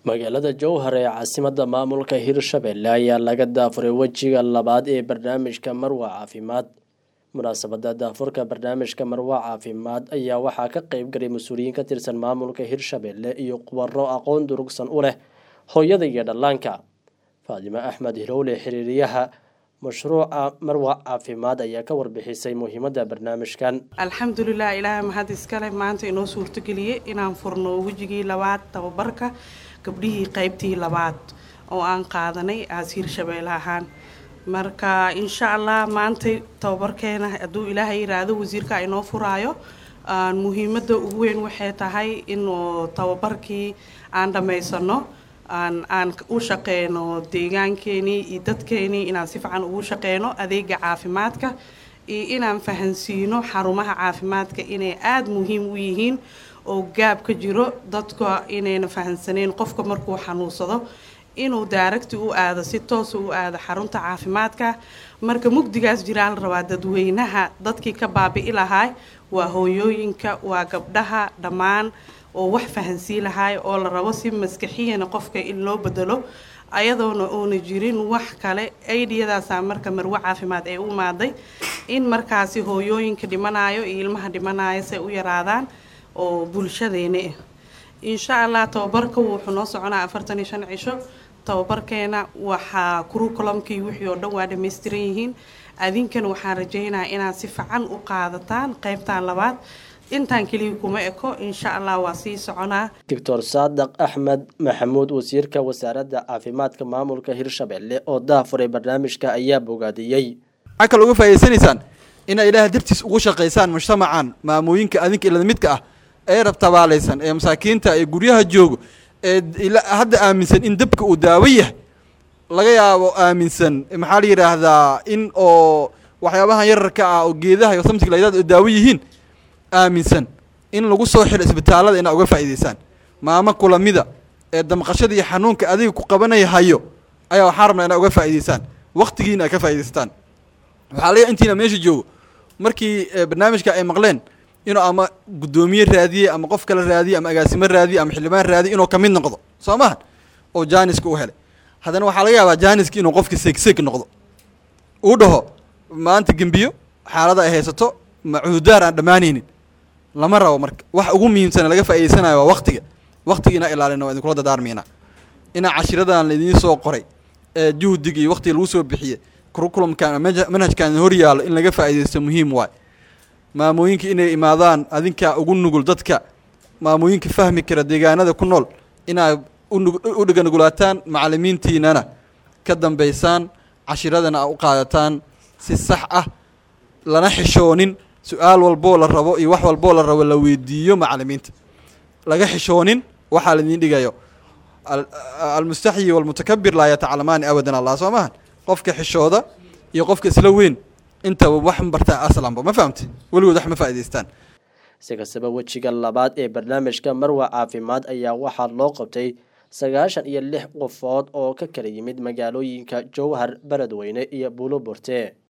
magaalada jowhar ee caasimadda maamulka hirshabelle ayaa laga daafuray wejiga labaad ee barnaamijka marwa caafimaad munaasabada daafurka barnaamijka marwa caafimaad ayaa waxaa ka qeyb galay mas-uuliyiin ka tirsan maamulka hirshabelle iyo khubaro aqoon durugsan u leh hooyada iyo dhallaanka faadimo axmed hilowle xiriiriyaha mashruuca marwa caafimaad ayaa ka warbixisay muhiimada barnaamijkan alxamdulilah ilaahay mahad iskale maanta inoo suurtogeliyey inaan furno wejigii labaad tababarka gabdhihii qeybtii labaad oo aan qaadanay aas hirshabeelle ahaan marka insha allah maantay tababarkeena hadduu ilaahay yiraahdo wasiirka inoo furaayo muhiimada ugu weyn waxay tahay inuu tababarkii aan dhammaysano aan u shaqeyno deegaankeenii iyo dadkeenii inaan si fiican ugu shaqeyno adeega caafimaadka iyo inaan fahansiino xarumaha caafimaadka inay aada muhiim u yihiin oo gaab ka jiro dadka inayna fahansaneyn qofka markuu xanuunsado inuu daaragti u aado si toosa u aado xarunta caafimaadka marka mugdigaas jiraa la rabaa dadweynaha dadkii ka baabi'i lahaa waa hooyooyinka waa gabdhaha dhammaan oo wax fahansii lahaay oo la rabo si maskaxiyana qofka in loo bedelo ayadoona uuna jirin wax kale aidiyadaasaa marka marwo caafimaad ee u imaaday in markaasi hooyooyinka dhimanayo iyo ilmaha dhimanayo say u yaraadaan oo bulshadeena ah insha allah tababarka wuxuu noo soconaa afartan iyo shan cisho tababarkeena waxaa kurukulamkii wixii oo dhan waa dhammaystiran yihiin adinkana waxaan rajaynayaa inaad si fican u qaadataan qeybtan labaad intaan keliya kuma eko insha allah waa sii soconaa doctor saadaq axmed maxamuud wasiirka wasaaradda caafimaadka maamulka hirshabelle oo daafuray barnaamijka ayaa bogaadiyey waxaa kale uga faa'idaysanaysaan inay ilaaha dartiis ugu shaqaysaan mujtamacan maamooyinka adinka ilada midka ah ee rabtabaalaysan ee masaakiinta ee guryaha joogo ee hadda aaminsan in dabka uu daawo yahay laga yaabo aaminsan maxaa la yidhaahdaa in oo waxyaabahan yararka ah oo geedaha iyo samtiga laydaad daawo yihiin aaminsan in lagu soo xiro isbitaalada inaa uga faa'idaysaan maamo kulamida ee damqashada iyo xanuunka adiga ku qabanaya hayo ayaa waxaa rabnaa inaa uga faa'idaysaan waqtigiina ay ka faa'idaystaan waxaa laga intiina meesha joogo markii barnaamijka ay maqleen inuu ama guddoomiye raadiyey ama qof kale raadiyey ama agaasimo raadiyey ama xildhibaan raadiyey inuu kamid noqdo soo maha oo jaaniska u helay haddana waxaa laga yaabaa jaaniski inuu qofki seegseeg noqdo uu dhaho maanta gembiyo xaalada ay haysato ma cududaar aan dhammaanaynin lama rabo marka wax ugu muhiimsana laga faa'idaysanayo waa waqtiga waqtiga inaa ilaalina waa idinkula dadaarmayna inaa cashiradan laidiin soo qoray ee juhdiga iyo waqtiga lagu soo bixiyey kurukulumkan manhajkan hor yaallo in laga faa'iidaysto muhiim waay maamooyinka inay imaadaan adinkaa ugu nugul dadka maamooyinka fahmi kara deegaanada ku nool inaa u dheganugulaataan macalimiintiinana ka dambaysaan cashiradana a u qaadataan si sax ah lana xishoonin su-aal walboo la rabo iyo wax walboo la rabo la weydiiyo macalimiinta laga xishoonin waxaa laidiin dhigayo almustaxyi walmutakabir laa yatacalamaani abadan allah soo maha qofka xishooda iyo qofka isla weyn intaba wax bartaa aslanba ma fahamte weligood wax ma faa'idaystaan si kastaba wejiga labaad ee barnaamijka marwa caafimaad ayaa waxaa loo qabtay sagaashan iyo lix qofood oo ka kala yimid magaalooyinka jowhar beledweyne iyo buulo borte